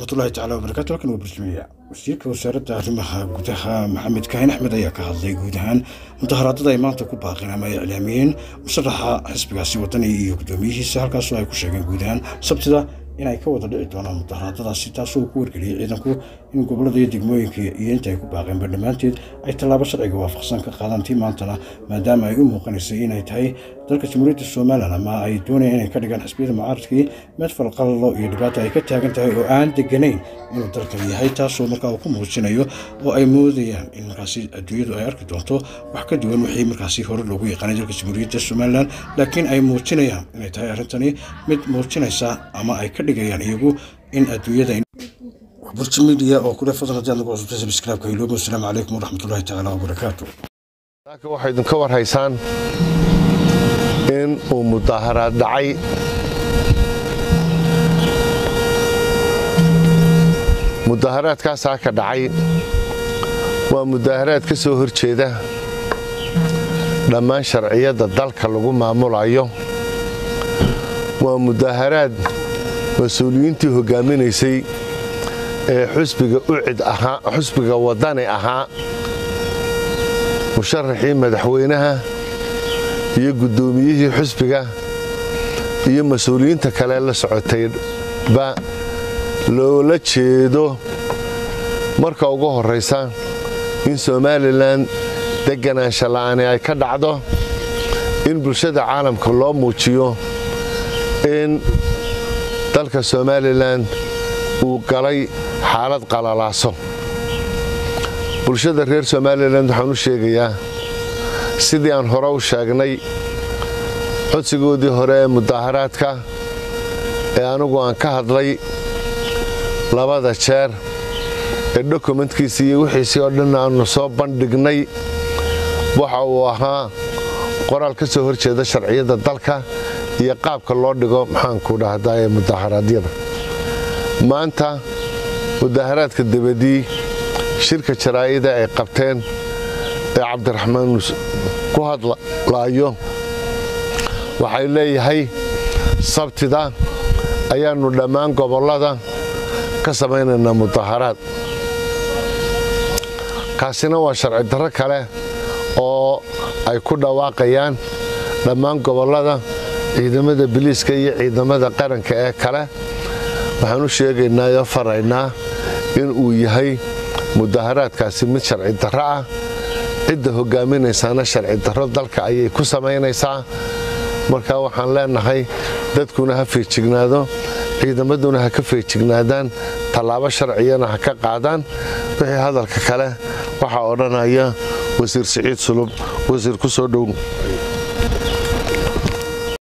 waraxmatullahi tacala wabarakaatu halkan waa barjamiya wasiirka wasaaradda arrimaha gudaha maxamed kaahin axmed ayaa ka hadlay guud ahaan mudaharaadada ay maanta ku baaqeen ama ay iclaamiyeen musharaxa xisbigaasi wadani iyo guddoomiyihiisa halkaasoo ay ku sheegeen guud ahaan sabtida inay ka wada dhici doonaan mudaharaadadaasi taasoo uu ku wargeliyey ciidanku in gobolada iyo degmooyinka iyo inta ay ku baaqeenba dhammaanteed ay tallaabo sharciga waafaqsan ka qaadaan tii maantana maadaama ay u muuqanaysay inay tahay dalka jamhuuriyadda somalilan ama ay doonayaan inay ka dhigaan xisbiyada mucaaradkii mid falqallo iyo dhibaata ay ka taagan tahay oo aan deganayn inuu dalkan yahay taasoo markaa uu ku muujinayo oo ay moodayaan in markaasi adduunyadu ay arki doonto wax ka duwan wixii markaasi hore loogu yaqaanay dalka jamhuuriyadda somalilan laakiin ay muujinayaan inay tahay arrintani mid muujinaysa ama ay ka dhigayaan iyagu in adduunyada burji midiya oo kule fadlan haddii aad nagu cusubtay sabskraibka iloobo asalaamu calaykum waraxmatullahi tacaala wabarakaatu laakiin waxay idinka war haysaan in uu mudaaharaad dhacay mudaaharaadkaasaa ka dhacay waa mudaaharaad ka soo hor jeeda dhammaan sharciyadda dalka lagu maamulayo waa mudaaharaad mas-uuliyiintii hoggaaminaysay ee xusbiga ucid ahaa xusbiga waddani ahaa musharaxii madaxweynaha iyo guddoomiyihii xusbiga iyo mas-uuliyiinta kale la socotayba loola jeedo marka ugu horraysa in somalilan deganaansha la'aani ay ka dhacdo in bulshada caalamka loo muujiyo in dalka somalilan uu galay xaalad qalalaaso bulshada reer somalilan waxaan u sheegayaa sidii aan hore u sheegnay codsigoodii hore ee mudaaharaadka ee anigu aan ka hadlay labada jeer ee dokumentkiisii iyo wixiisii oo dhan aannu soo bandhignay waxa uu ahaa qoraal ka soo hor jeeda sharciyadda dalka iyo qaabka loo dhigo maxaanku dhahdaa ee mudaaharaadyada maanta mudaaharaadka dabadii shirka jaraa'ida ay qabteen ee cabdiraxmaan ku hadlaayo waxay leeyahay sabtida ayaannu dhammaan gobollada ka samaynaynaa mudaaharaad kaasina waa sharci darro kale oo ay ku dhawaaqayaan dhammaan gobollada ciidamada biliiska iyo ciidamada qaranka ee kale waxaan u sheegaynaa oo faraynaa in uu yahay mudaaharaadkaasi mid sharci darro ah cidda hoggaaminaysaana sharci darro dalka ayay ku samaynaysaa marka waxaan leenahay dadkuna ha feejignaado ciidamaduna ha ka feejignaadaan tallaabo sharciyana ha ka qaadaan wixii hadalka kale waxaa odhanaya wasiir siciid sulub wasiir ku soo dhow